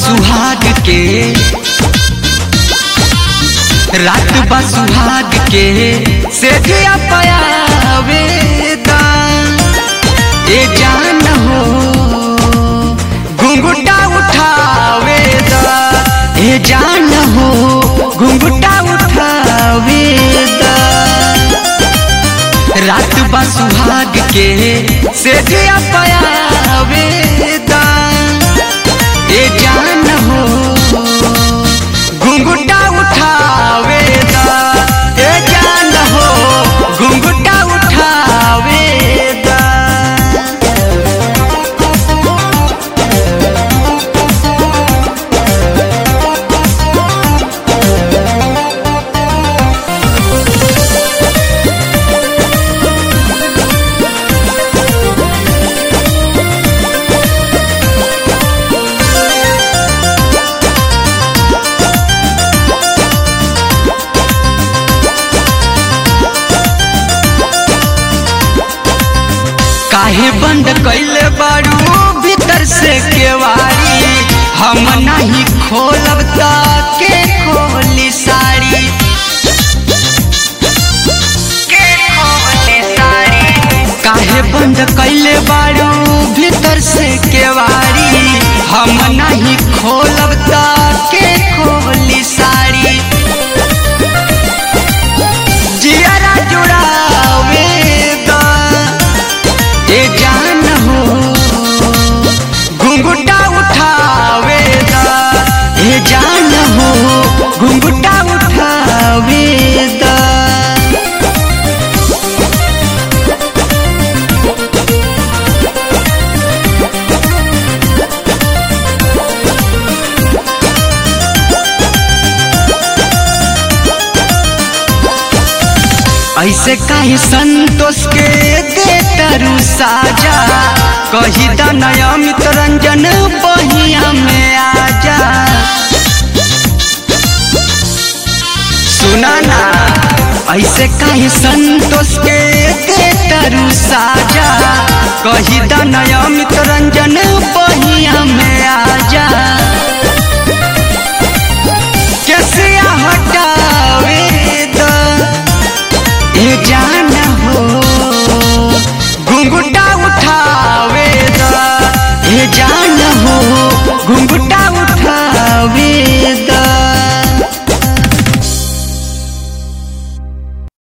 सुहाग के रात बा सुहाग के से दिया पयावेदा ए जान हो घुंघुटा उठावेदा ए जान हो घुंघुटा उठावेदा रात बा सुहाग के से दिया पयावेदा ए जान हो घुंघुटा उठावेदा ए जान हो घुंघुटा उठावेदा काहे बंद कैले बारू भीतर से केवाड़ी हम नहीं खोलब त के खोली साड़ी के खोली साड़ी काहे बंद कैले बारू भीतर से केवाड़ी हम नहीं खोलब त के खोली साड़ी जियरा जुड़ावे दा ए जान हो घुंघुटा उठावे दा ए जान हो घुंघुटा उठावे दा ऐसे काहे संतोष के दे तरु साजा कही दन अमित रंजन बहिया में आजा सुना ना ऐसे काहे संतोष के दे तरु साजा कही दन अमित रंजन बहिया में आजा